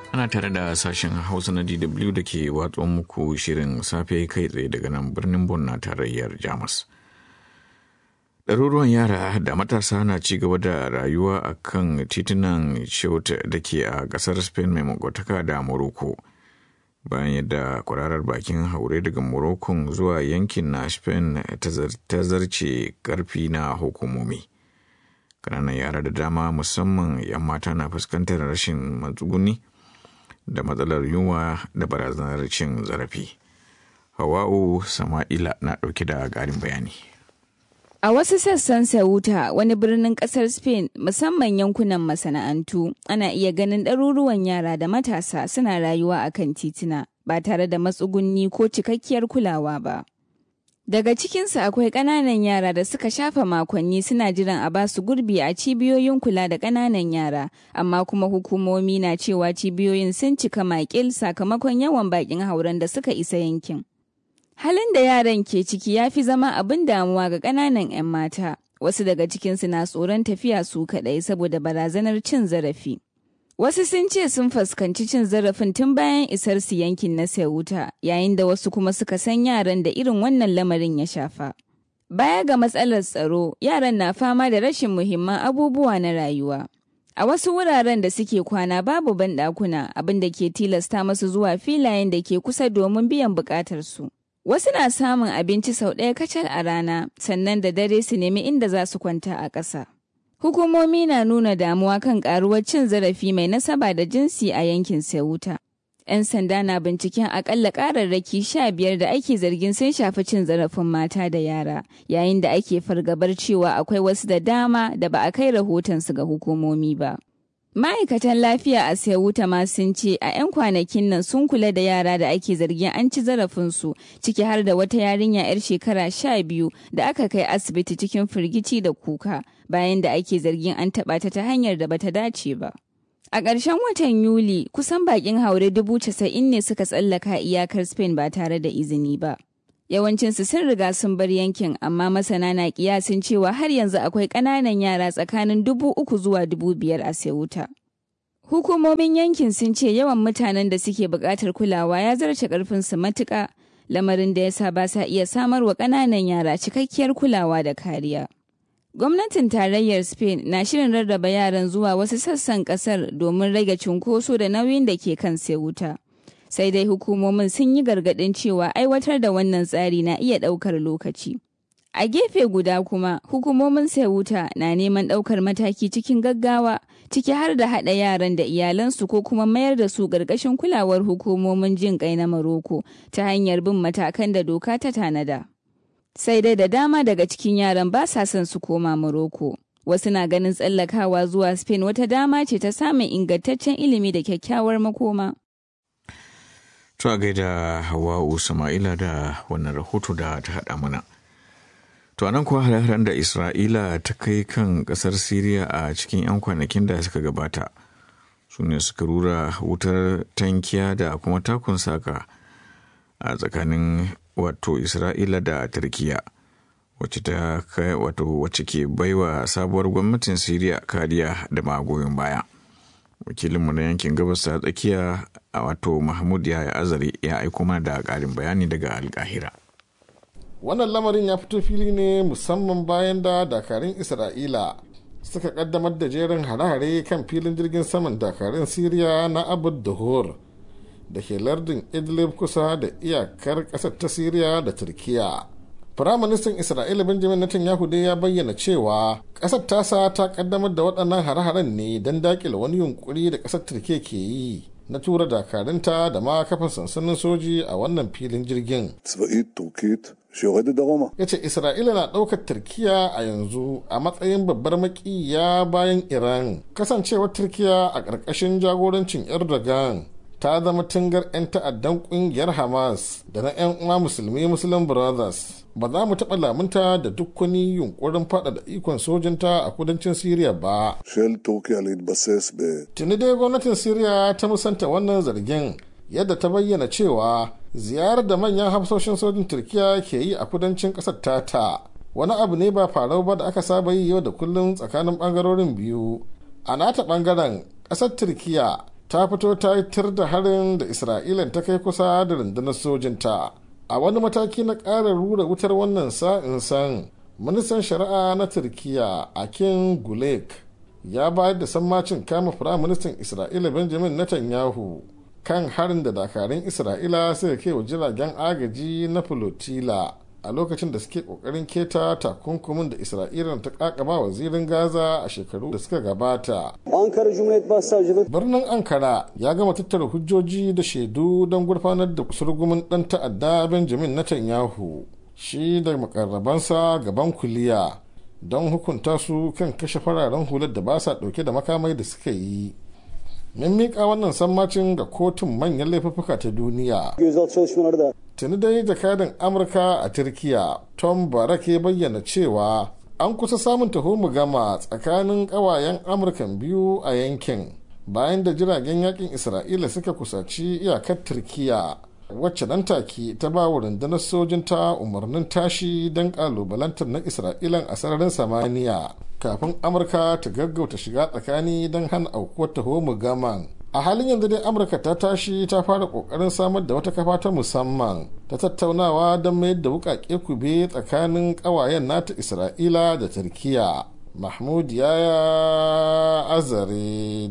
ana tare da sashen hausa na dw da ke watsa muku shirin safe kai tsaye daga nan birnin bon na tarayyar jamus ɗaruruwan yara da matasa na ci gaba da rayuwa a kan titunan shauta da ke a ƙasar spain mai makwataka da morocco bayan yadda kwararar bakin haure daga morocco zuwa yankin na spain ta zarce karfi na hukumomi ƙananan yara da dama musamman 'yan mata na fuskantar rashin matsuguni da matsalar yunwa da barazanar cin zarafi. Hawa'u Sama'ila na ɗauke da ƙarin bayani. A wasu sassan Sauta, wani birnin ƙasar Spain, musamman yankunan masana'antu, ana iya ganin ɗaruruwan yara da matasa suna rayuwa a kan tituna ba tare da matsugunni ko cikakkiyar kulawa ba. Daga cikinsu akwai ƙananan yara da suka shafa makonni suna jiran a ba su gurbi a cibiyoyin kula da ƙananan yara, amma kuma hukumomi na cewa cibiyoyin sun cika makil sakamakon yawan baƙin hauren da suka isa yankin. Halin da yaran ke ciki ya fi zama abin damuwa ga ƙananan 'yan mata, wasu daga cikinsu na tsoron tafiya su kaɗai saboda barazanar cin zarafi. Wasu sun ce sun fuskanci cin zarafin tun bayan isar su yankin na Ceuta, yayin da wasu kuma suka san yaran da irin wannan lamarin ya shafa. Baya ga matsalar tsaro, yaran na fama da rashin muhimman abubuwa na rayuwa. A wasu wuraren da suke kwana babu banɗakuna abin da ke tilasta masu zuwa filayen da ke kusa domin biyan buƙatarsu. Wasu na samun abinci sau ɗaya kacal a rana, sannan da dare su nemi inda za su kwanta a ƙasa. Hukumomi na nuna damuwa kan karuwar cin zarafi mai nasaba da jinsi a yankin Ceuta. 'Yan sanda na binciken akalla kararraki sha biyar da ake zargin sun shafi cin zarafin mata da yara, yayin da ake fargabar cewa akwai wasu da dama da ba a kai rahotonsu ga hukumomi ba. Ma'aikatan lafiya a Ceuta ma sun ce a 'yan kwanakin nan sun kula da yara da ake zargin an ci zarafinsu ciki har da wata yarinya 'yar shekara sha biyu da aka kai asibiti cikin firgici da kuka bayan da ake zargin an taɓa ta ta hanyar da bata dace ba. A ƙarshen watan Yuli kusan bakin haure dubu casa'in ne suka tsallaka iyakar Spain ba tare da izini ba. Yawancinsu sun riga sun bar yankin amma masana na kiyasin cewa har yanzu akwai ƙananan yara tsakanin dubu uku zuwa dubu biyar a Ceuta. Hukumomin yankin sun ce yawan mutanen da suke buƙatar kulawa ya zarce ƙarfinsu matuƙa, lamarin da ya sa ba sa iya samar wa ƙananan yara cikakkiyar kulawa da kariya. Gwamnatin tarayyar Spain na shirin rarraba yaran zuwa wasu sassan ƙasar domin rage cunkoso da nauyin da ke kan Ceuta. sai dai hukumomin sun yi gargaɗin cewa aiwatar da wannan tsari na iya ɗaukar lokaci. A gefe guda kuma, hukumomin Ceuta na neman ɗaukar mataki cikin gaggawa, ciki har da haɗa yaran da iyalansu ko kuma mayar da su ƙarƙashin kulawar hukumomin jin ƙai na Maroko ta hanyar bin matakan da doka ta tanada. Sai dai da dama daga cikin yaran ba sa son su koma Maroko. Wasu na ganin tsallakawa zuwa Spain wata dama ce ta samun ingantaccen ilimi da kyakkyawar makoma. To a gaida Hawa'u Sama'ila da wannan rahoto da ta haɗa mana. To anan kuwa hare-haren da Isra'ila ta kai kan ƙasar Siriya a cikin 'yan kwanakin da suka gabata su ne suka rura wutar tankiya da kuma takun saka a tsakanin wato Isra'ila da Turkiya wacce ta kai wato wacce ke baiwa sabuwar gwamnatin Siriya kariya da magoyin baya. wakilinmu na yankin gabas ta tsakiya a wato mahmud ya azare ya aiko mana da ƙarin bayani daga alkahira wannan lamarin ya fito fili ne musamman bayan da dakarun isra'ila suka kaddamar da jerin hare-hare kan filin jirgin saman dakarun siriya na abu dahor da ke lardin idlib kusa da iyakar ƙasar ta siriya da turkiya Firaministan Isra'ila Benjamin Netanyahu dai ya bayyana cewa ƙasar tasa ta kaddamar da waɗannan hare-haren ne don daƙile wani yunkuri da ƙasar Turkiyya ke yi na tura dakarunta da ma kafa sansanin soji a wannan filin jirgin. Ya ce Isra'ila na ɗaukar Turkiyya a yanzu a matsayin babbar makiya bayan Iran. Kasancewar Turkiyya a ƙarƙashin jagorancin Erdogan ta zama tungar 'yan ta'addan ƙungiyar Hamas da na 'yan uwa musulmi Muslim Brothers. ba za mu taɓa lamunta da duk wani yunkurin faɗaɗa ikon sojinta a kudancin Siriya ba. Tuni dai gwamnatin Siriya ta musanta wannan zargin yadda ta bayyana cewa ziyarar da manyan hafsoshin sojin Turkiya ke yi a kudancin ƙasar tata wani abu ne ba farau ba da aka saba yi yau da kullum tsakanin ɓangarorin biyu. A nata ɓangaren ƙasar Turkiya ta fito ta yi tir da harin da isra'ila ta kai kusa da rundunar sojinta a wani mataki na ƙara rura wutar wannan sa'in san ministan shari'a na turkiya akin gulek ya bayar da sammacin kama firaministan isra'ila benjamin netanyahu kan harin da dakarun isra'ila suka kai wa jiragen agaji na flotilla a lokacin da suke kokarin keta takunkumin da isra'ila ta kakaba wa zirin gaza a shekaru da suka gabata birnin ankara ya gama tattara hujjoji da shaidu don gurfanar da surgumin dan ta'adda benjamin netanyahu shi da makarrabansa gaban kuliya don hukunta su kan kashe fararen hular da ba sa dauke da makamai da suka yi mun miƙa wannan sammacin ga kotun manyan laifuffuka ta duniya tuni dai jakadan amurka a turkiya tom barak ya bayyana cewa an kusa samun taho gama tsakanin ƙawayen amurkan biyu a yankin bayan da jiragen yakin isra'ila suka kusaci iyakar turkiya wacce nan take ta ba wa rundunar sojin ta umarnin tashi don kalubalantar na isra'ilan a sararin samaniya kafin amurka ta gaggauta shiga tsakani don hana aukuwar taho gaman a halin yanzu dai amurka ta tashi ta fara kokarin samar da wata kafa ta musamman ta tattaunawa don mayar da wukake kube tsakanin kawayen nata isra'ila da turkiya mahmud yaya azare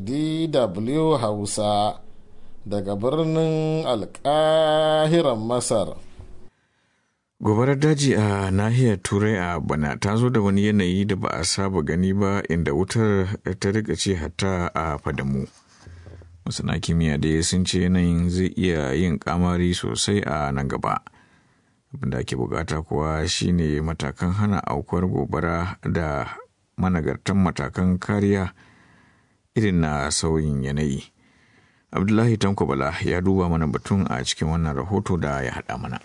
dw hausa daga birnin alkahiran masar gobarar daji a nahiyar turai a bana ta zo da wani yanayi da ba a saba gani ba inda wutar ta rika ce hatta a fadamu masana kimiyya da sun ce yanayin zai iya yin kamari sosai a nan gaba abinda ake bukata kuwa shine matakan hana aukuwar gobara da managartan matakan kariya irin na sauyin yanayi abdullahi tanko bala ya duba mana batun a cikin wannan rahoto da ya haɗa mana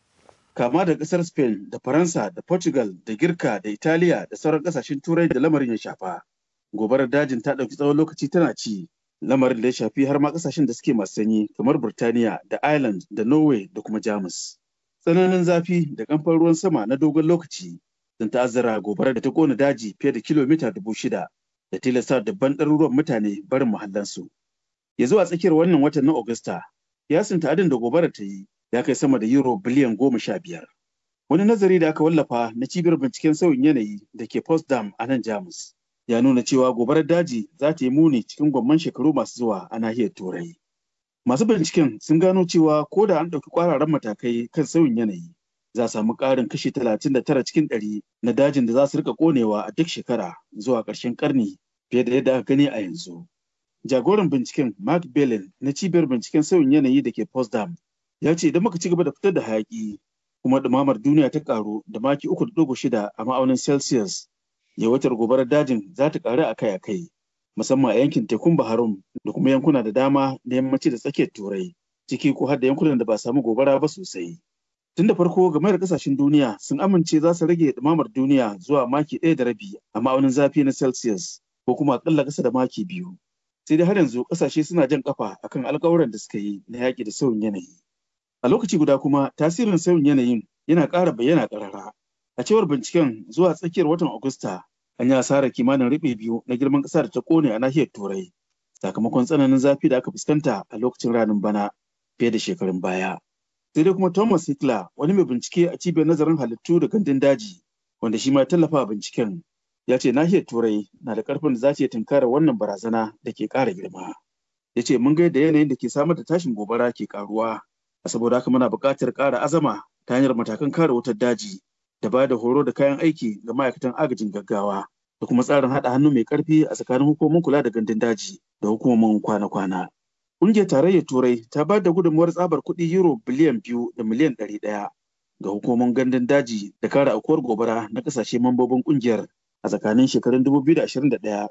kama da ƙasar spain da faransa da portugal da girka da italiya da sauran ƙasashen turai da lamarin ya shafa gobarar dajin ta ɗauki tsawon lokaci tana ci lamarin da ya shafi har ma ƙasashen da suke masu sanyi kamar burtaniya da ireland da norway da kuma jamus tsananin zafi da kamfan ruwan sama na dogon lokaci sun ta'azzara gobarar da ta kona daji fiye da kilomita dubu shida da tilasta dabban ɗaruruwan mutane barin muhallansu ya zuwa tsakiyar wannan watan na Agusta, yasin ta'adin da gobarar ta yi ya kai sama da euro biliyan goma sha biyar. Wani nazari da aka wallafa na cibiyar binciken sauyin yanayi da ke Potsdam a nan Jamus ya nuna cewa gobarar daji za ta yi muni cikin gwamman shekaru masu zuwa a nahiyar Turai. Masu binciken sun gano cewa ko da an ɗauki ƙwararren matakai kan sauyin yanayi za a samu ƙarin kashi talatin da tara cikin ɗari na dajin da za su rika ƙonewa a duk shekara zuwa ƙarshen ƙarni fiye da yadda aka gani a yanzu. jagoran binciken Mark Bellin na cibiyar binciken sauyin yanayi da ke Potsdam ya ce idan muka ci gaba da fitar da hayaki kuma ɗumamar duniya ta karu da maki uku da ɗigo shida a ma'aunin Celsius yawatar gobarar dajin za ta karu akai-akai musamman a yankin tekun Baharum da kuma yankuna da dama na yammaci da tsakiyar Turai ciki ko har da yankunan da ba samu gobara ba sosai. Tun da farko game da kasashen duniya sun amince za su rage ɗumamar duniya zuwa maki ɗaya da rabi a ma'aunin zafi na Celsius ko kuma aƙalla ƙasa da maki biyu. sai dai har yanzu kasashe suna jan kafa akan alkawuran da suka yi na yaƙi da sauyin yanayi. A lokaci guda kuma tasirin sauyin yanayin yana ƙara bayyana ƙarara. A cewar binciken zuwa tsakiyar watan Agusta an yi asarar kimanin riɓe biyu na girman ƙasa da ta ƙone a nahiyar Turai sakamakon tsananin zafi da aka fuskanta a lokacin ranin bana fiye da shekarun baya. Sai dai kuma Thomas Hitler wani mai bincike a cibiyar nazarin halittu da gandun daji wanda shi ma tallafa binciken ya ce nahiyar turai na da karfin da za ta tunkara wannan barazana da ke ƙara girma ya ce mun ga yadda yanayin da ke samar da tashin gobara ke karuwa a saboda haka muna buƙatar ƙara azama ta hanyar matakan kare wutar daji da ba da horo da kayan aiki ga ma'aikatan agajin gaggawa da kuma tsarin haɗa hannu mai ƙarfi a tsakanin hukumomin kula da gandun daji da hukumomin kwana-kwana. Ƙungiyar tarayyar Turai ta ba da gudunmuwar tsabar kuɗi euro biliyan biyu da miliyan ɗari ɗaya ga hukumomin gandun daji da kare aukuwar gobara na ƙasashe mambobin ƙungiyar a tsakanin shekarun 2021 da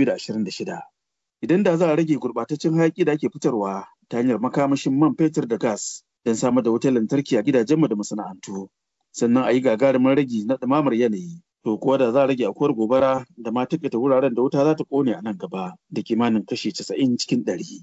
2026. Idan da za a rage gurɓataccen hayaƙi da ake fitarwa ta hanyar makamashin man fetur da gas don samar da wutar lantarki a gidajenmu da masana'antu, sannan a yi gagarumin ragi na ɗumamar yanayi. To kuwa da za a rage akuwar gobara da ma taƙaita wuraren da wuta za ta ƙone a nan gaba da kimanin kashi 90 cikin ɗari.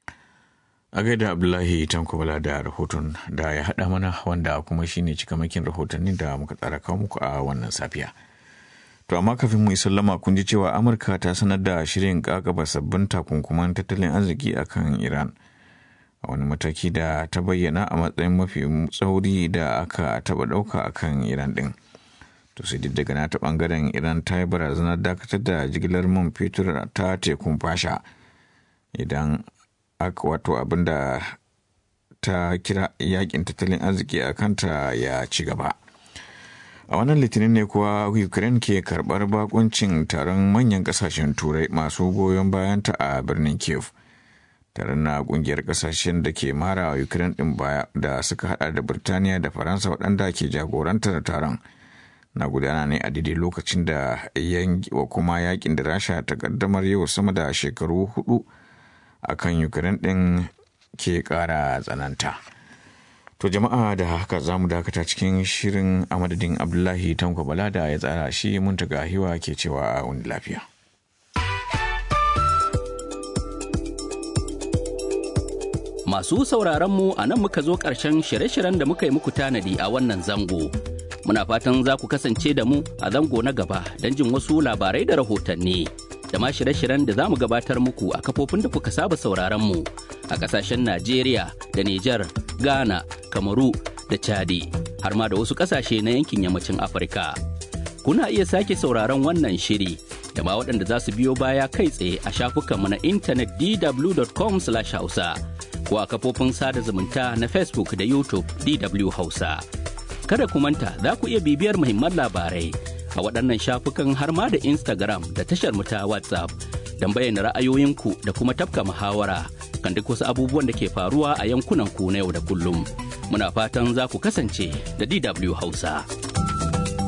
a gaida abdullahi tankobala da rahoton da ya haɗa mana wanda kuma shine cikamakin rahotannin da muka tsara kawo muku a wannan safiya. To amma kafin mu sallama kun ji cewa Amurka ta sanar da shirin kakaba sabbin takunkuman tattalin arziki a kan Iran. A wani mataki da ta bayyana a matsayin mafi tsauri da aka taɓa ɗauka a kan Iran ɗin. To sai daga nata ɓangaren Iran ta yi barazanar dakatar da jigilar man fetur ta tekun fasha idan aka wato abin da ta kira yakin tattalin arziki a kanta ya ci gaba. a wannan litinin ne kuwa ukraine ke karbar bakuncin taron manyan kasashen turai masu goyon bayanta a birnin kiev taron na kungiyar kasashen da ke mara wa ukraine din baya da suka hada da birtaniya da faransa waɗanda ke jagorantar taron na gudana ne a daidai lokacin da wa kuma yakin da rasha ta kaddamar yau sama da shekaru hudu akan ukraine din ke kara tsananta. To jama'a da haka za mu dakata cikin shirin a madadin Abdullahi Tanko Bala da ya tsara shi mun taga hiwa ke cewa a wani lafiya. Masu sauraron mu a nan muka zo ƙarshen shirye-shiryen da muka yi muku tanadi a wannan zango. Muna fatan za ku kasance da mu a zango na gaba don jin wasu labarai da rahotanni. Da ma shirye-shiryen da za mu gabatar muku a kafofin da kuka saba sauraron mu a ƙasashen Najeriya da Nijar, Ghana, Kamaru da Chadi har ma da wasu ƙasashe na yankin yammacin Afirka. Kuna iya sake sauraron wannan shiri da ma waɗanda za su biyo baya kai tsaye a shafukanmu na intanet dw.com/hausa ko a kafofin sada zumunta na Facebook da YouTube DW Hausa. Kada ku manta za ku iya bibiyar muhimman labarai a waɗannan shafukan har ma da Instagram da tashar mu ta WhatsApp don bayyana ra'ayoyinku da kuma tafka muhawara kan duk wasu abubuwan da ke faruwa a yankunan ku na yau da kullum. Muna fatan za ku kasance da DW Hausa.